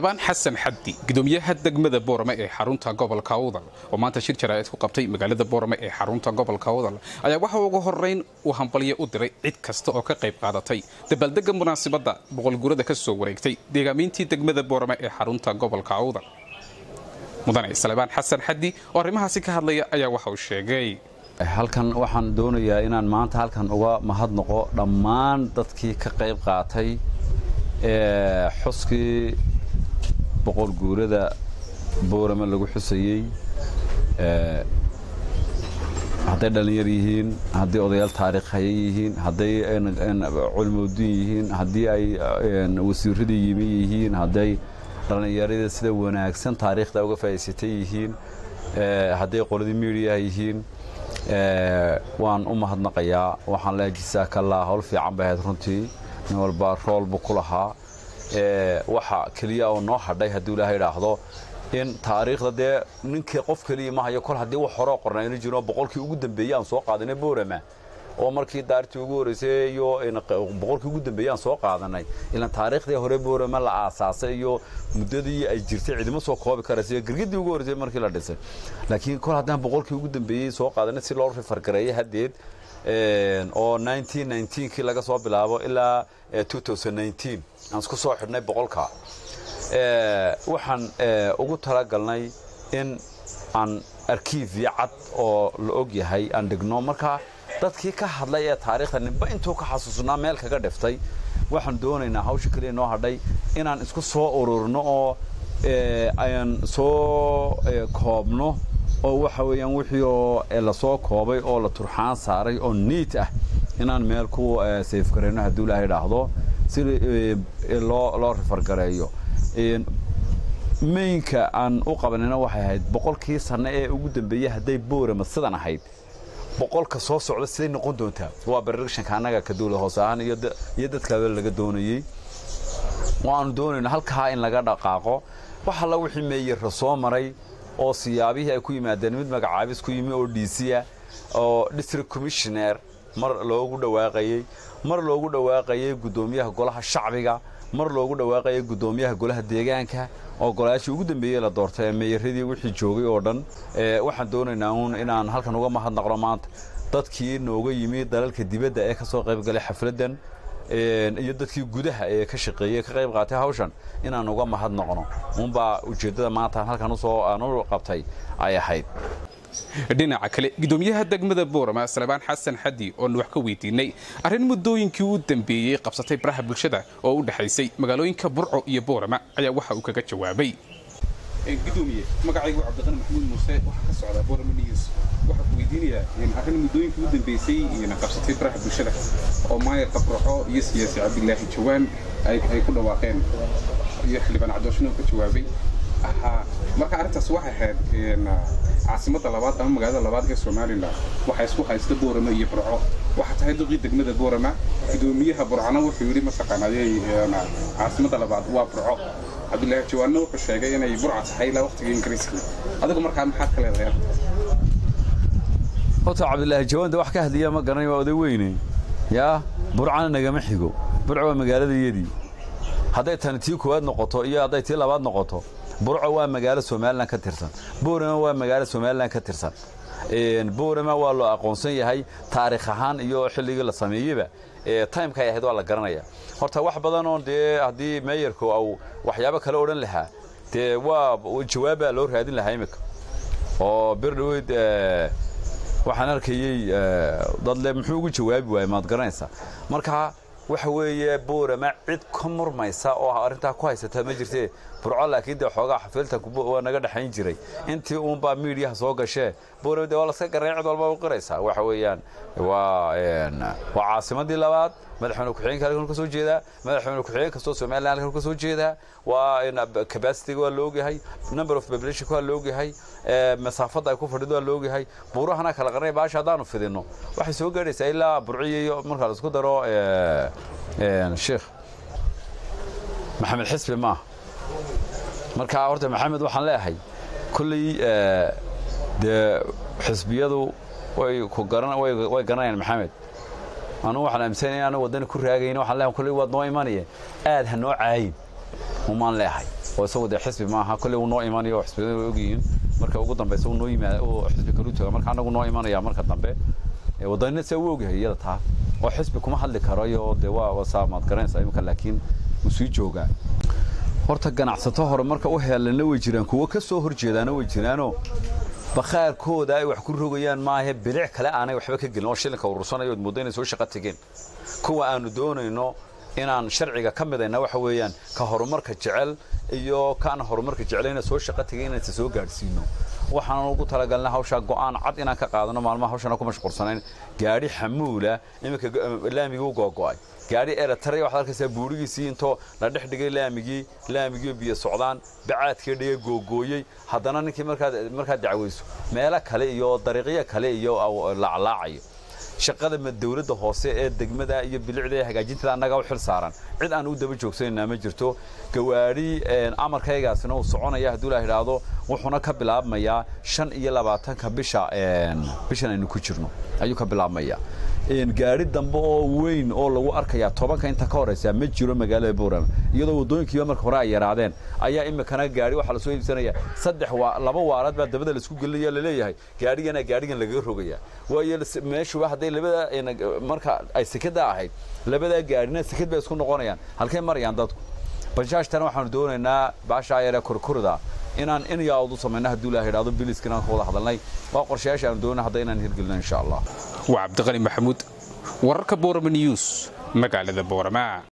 salebaan xasan xaddi gudoomiyaha degmada boorame ee xarunta gobolka awdal oo maanta shir jaraa'id ku qabtay magaalada boorame ee xarunta gobolka awdal ayaa waxa ugu horeyn uu hambalyo u diray cid kasta oo ka qayb qaadatay dabaaldega munaasabadda boqolguurada ka soo wareegtay deegaamiintii degmada boorame ee xarunta gobolka awdal mudane salebaan xasan xaddi oo arrimahaasi ka hadlaya ayaa waxa uu sheegay halkan waxaan doonayaa inaan maanta halkan uga mahadnaqo dhammaan dadkii ka qayb qaatay ee xuskii boqol guurada boorame lagu xusayey hadday dhallinyar yihiin hadday odayaal taariikhaya yihiin hadday culmoodin yihiin haddii ay wasiiradii yimi yihiin hadday dhallinyarada sida wanaagsan taariikhda uga faa'iidsatay yihiin hadday qoladii miidiyaha yihiin waan u mahadnaqayaa waxaan leehay jisaakallaa howl fiican bay ahayd runtii nin walba roolbu ku lahaa waxa keliya oo noo hadhay hadduu ilaahay idhaahdo in taariikhda dee ninkii qof keliya ma hayo kol haddii wax horeo qornayna jiro boqolkii ugu dambeeyey aan soo qaadanay boorama oo markii daartii ugu horreysay iyo boqolkii ugu dambeeyey aan soo qaadanay ilaan taariikhdii hore boorama la aasaasay iyo muddadii ay jirtay cidimo soo koobi karaysa girgidii ugu horreysay markii la dhisay laakiin kol haddaan boqolkii ugu dambeeyey soo qaadanay si loo rifargareeyay haddeed oo kii laga soo bilaabo ilaa aan isku soo xidhnay boqolka waxaan ugu talagalnay in aan arkiifyo cad oo la og yahay aan dhigno marka dadkii ka hadlay ee taariikhda ninba intuu ka xasuusnaa meel kaga dhiftay waxaan doonaynaa hawsha keliya noo hadhay inaan isku soo ururno oo aan soo koobno oo waxa weeyaan wixii oo lasoo koobay oo la turxaan saaray oo niit ah inaan meel ku sayfgarayno hadduu ilaahay idhaahdo si loo loo rifargareeyo maynka aan u qabanayna waxay ahayd boqolkii sanno ee ugu dambeeyey hadday boorama sidan ahayd boqolka soo socda siday noqon doontaa waa barrekshanka annaga ka dawlad hoose ahaan iyo dadkaaba laga doonayey waanu doonayna halkaa in laga dhaqaaqo wax alla wixii meeyarra soo maray oo siyaabihii ay ku yimaadeen mid magacaabis ku yimi oo dhiisiya oo district commissioner mar loogu dhawaaqayey mar loogu dhawaaqayey guddoomiyaha golaha shacbiga mar loogu dhawaaqayay guddoomiyaha golaha deegaanka oo golayaashii ugu dambeeyey la doortay ee meeyaradii wixii joogay oo dhan waxaan doonaynaa uun inaan halkan uga mahadnaqno maanta dadkii nooga yimi dalalka dibadda ee ka soo qayb galay xafladdan iyo dadkii gudaha ee ka shaqeeyey ka qayb qaatay hawshan inaan uga mahadnaqno uunbaa ujeeddada maanta halkan usoo aan u qabtay ay ahayd dhinaca kale gudoomiyaha degmada boorama salebaan xasan xaddi oon wax ka weydiinay arrin muddooyinkii u dambeeyey qabsatay baraha bulshada oo u dhexaysay magaalooyinka burco iyo boorama ayaa waxa uu kaga jawaabay gudoomiye magacaygu cabdiqani maxamuud muuse waxaa ka socdaa boorama news waxaa ku weydiinayaa arrin muddooyinkii u dambeysay qabsatay baraha bulshada oo maayarka burco iyo siyaasi cabdilaahi jawaan ay ku dhawaaqeen iyo xildhibaan cabdooshino ka jawaabay marka arrintaas waxay ahayd caasimadda labaad ama magaalada labaad ee somalilan waxaa isku haysta boorama iyo burco waxaa tahay duqii degmada boorama gudoomiyaha burcana wuxuu yidhi mataqaanayey caasimadda labaad waa burco cabdilaahi jawaanna wuxuu sheegay inay burca tahay ilaa waqtiga ingiriiska adigu markaa maxaad ka leedahay horta cabdilaahi jawaanda wax ka hadliya ma garanay waa oday weyne yaa burcana nagama xigo burco waa magaaladayadii hadday tani tii koowaad noqoto iyo hadday tii labaad noqoto burco waa magaalo somalilan ka tirsan boorama waa magaalo somalilan ka tirsan boorama waa loo aqoonsan yahay taariikh ahaan iyo xilligii la sameeyeyba timeka ay ahayd waa la garanaya horta wax badan oo dee haddii meeyarku au waxyaabo kale odhan lahaa dee waa jawaabbaa loo raadin lahaa imika oo bir dhaweyd waxaan arkayey dadle muxuu ugu jawaabi waayey maad garanaysaa marka waxa weeye boorama cid ka murmaysa oo arrintaa ku haysata ma jirte burco laakiin dee xoogaa xafiiltanku waa naga dhexayn jiray intii uunbaa miidiyaha soo gashee boorama de waa laska garanay cid walba u qiraysaa waxa weeyaan waa waa caasimadii labaad madaxweyne ku-xigeenka halkan ka soo jeedaa madaxweyne ku-xigeen kastoo somaliland halkan ka soo jeedaa waa capacity waa la ogyahay number of population waa la ogyahay masaafadda ay ku fadhido waa la ogyahay buurahana kala qarnay baasha haddaanu fidinno waxay soo gaadhaysaa ilaa burciyo iyo marka la isku daro sheekh maxamed xisbi maaha marka horta maxamed waxaan leeyahay kolley dee xisbiyadu way ku garan way garanayaan maxamed anugu waxaan aaminsanaya anu waddani ku raagayn waxaan leeyahay kolley waad noo imanaya aad ha noo caayin umaan leeyahay oo isagu dee xisbi maaha kolley uu noo imanayo oo xisbiyada way ogyihiin marka ugu dambeysa uu noo yimaada oo xisbi kalu jooga marka annagu noo imanaya marka dambe waddanina se u ogyahay iyada taa oo xisbi kuma hadli karayo dee waa wasaa maad garanaysaa imika laakiin wuu sii joogaa horta ganacsato hore marka u heelana way jiraan kuwo ka soo horjeedaana way jiraanoo bakhaarkooda ay wax ku rogayaan maahe bilic kale aanay waxba ka gelin oo shilinka urursanayo ood mooddo inay soo shaqo tegeen kuwa aanu doonayno inaan sharciga ka midayna waxa weeyaan ka horumarka jecel iyo kaan horumarka jeclayna soo shaqo tegay inaysa soo gaadhsiino waxaan ugu talagalnay hawshaa go'aan cad inaan ka qaadano maalmaha hawshana ku mashquulsanayn gaadhi xamuula iminka laamigii u googo'ay gaadhi eritrea waxaad arkaysaa buurigiisii intoo la dhex dhigay laamigii laamigii biyo socdaan bacaadkii dhiga googooyey haddana ninkii markaad markaad dacwayso meelo kale iyo dariiqyo kale iyo laclaacayo shaqada dawladda hoose ee degmada iyo bilicda ee hagaajintada annaga u xil saaran cid aan u daba joogsanayna ma jirto gawaadhi amarkaygaasina uu soconaya hadduu la idhaahdo wuxuuna ka bilaabmayaa shan iyo labaatanka bisha bishan aynu ku jirno ayuu ka bilaabmayaa gaadhi dambe oo weyn oo lagu arkayaa tobanka inta ka horeysa ma jiro magaalada boorama iyadoo waddooyinkiiba marka hore ay yaraadeen ayaa imikana gaadhi waxaa lasoo iibsanaya saddex laba waaraad baa dabada laisku gelinaya laleeyahay gaadhigana gaadhigan lagaga rogaya waayo meeshuba hadday labada marka ay sekada ahayd labadaa gaadhina sekad bay isku noqonayaan halkay marayaan dadku bajaajtana waxaanu doonaynaa baashaa yaree kurkurida inaan in yaawad u samayno hadduu ilaah idhaahdo biliska inaan ka wada hadalnay waa qorshayaasha aanu doonay hadda inaan hirgelino insha allah waa cabdiqani maxamuud wararka boorama news magaalada boorama